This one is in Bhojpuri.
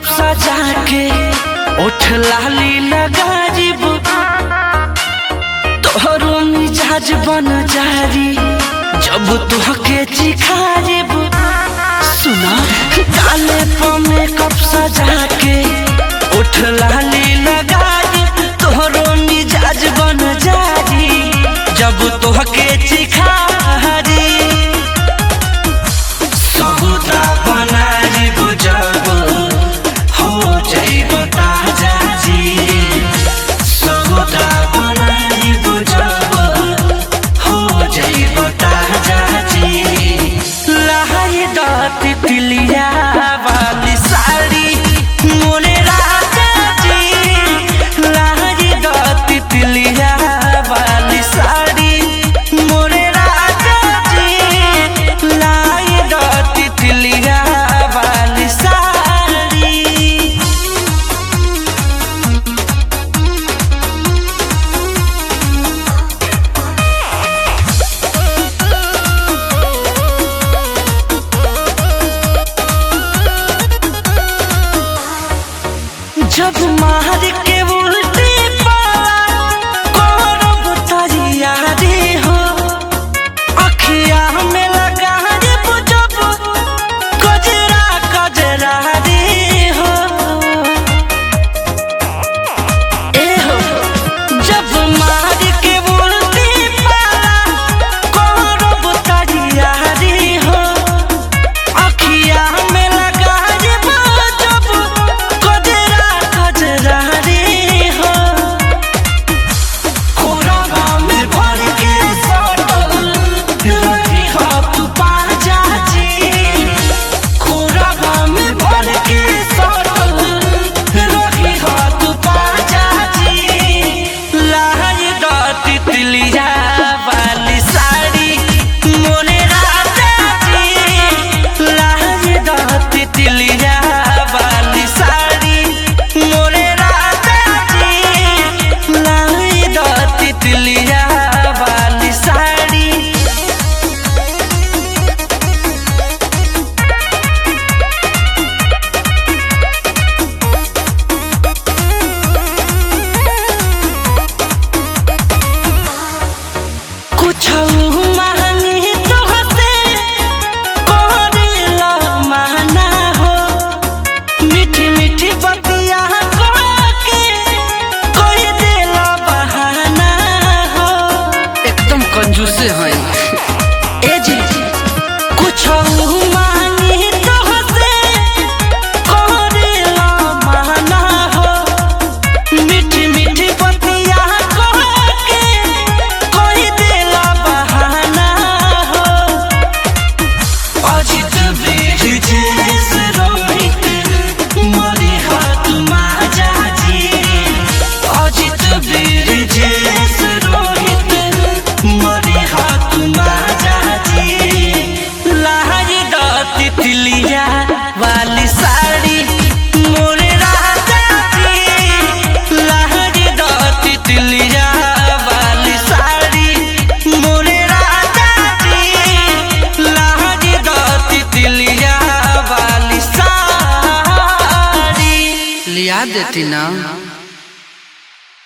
सजा के ओठ लाली लगाजिब तोहरो मिजाज बन जारी जब तुहके चिखाजिब सुना काले पमे कप सजा के ओठ लाली लगाजिब तोहरो मिजाज बन जारी जब तुहके चिखारी सौदा बनाइब जब हो जाइब ताजा जी सौदा बनाइब जब हो जाइब ताजा जी लहाई दात तिलिया वाली साड़ी मोरे राजा जी लहाई दात तिलिया वाली साड़ी मोरे राजा जी लाई दात तिलिया वाली साड़ी जब मार के उल्टी पाला करब तैयारी हो अखिया में लगा रे जब गजरा गजरा रे हो ए हो जब मार के उल्टी पाला करब तैयारी हो अखिया में लगा रे जब गजरा गजरा रे हो कोराबा में भर के सटल रही हो तू पाजा जी कोराबा में भर के सटल रही हो तू पाजा जी लहर दाती तिलिया वाली साड़ी मोरे राजा जी लहर दाती तिलिया वाली साड़ी मोरे राजा जी लाई दाती तिलिया वाली साड़ी कुछ मांगी तो हसे कोरिला माना हो मीठी मीठी बतिया के कोई देला बहाना हो एकदम कंजूसे हैं ए जी कुछ मांगी तो हसे कोरिला माना हो मीठी मीठी बतिया के कोई देला बहाना हो अजित बीज जैसे रोहित मरी हाथ माजा जी अजित बीज जैसे रोहित मरी हाथ माजा जी लहरी दाती तिलिया वाली साड़ी मोरे राजा जी लहरी दाती तिलिया वाली साड़ी मोरे राजा जी लहरी दाती तिलिया वाली साड़ी लिया देती ना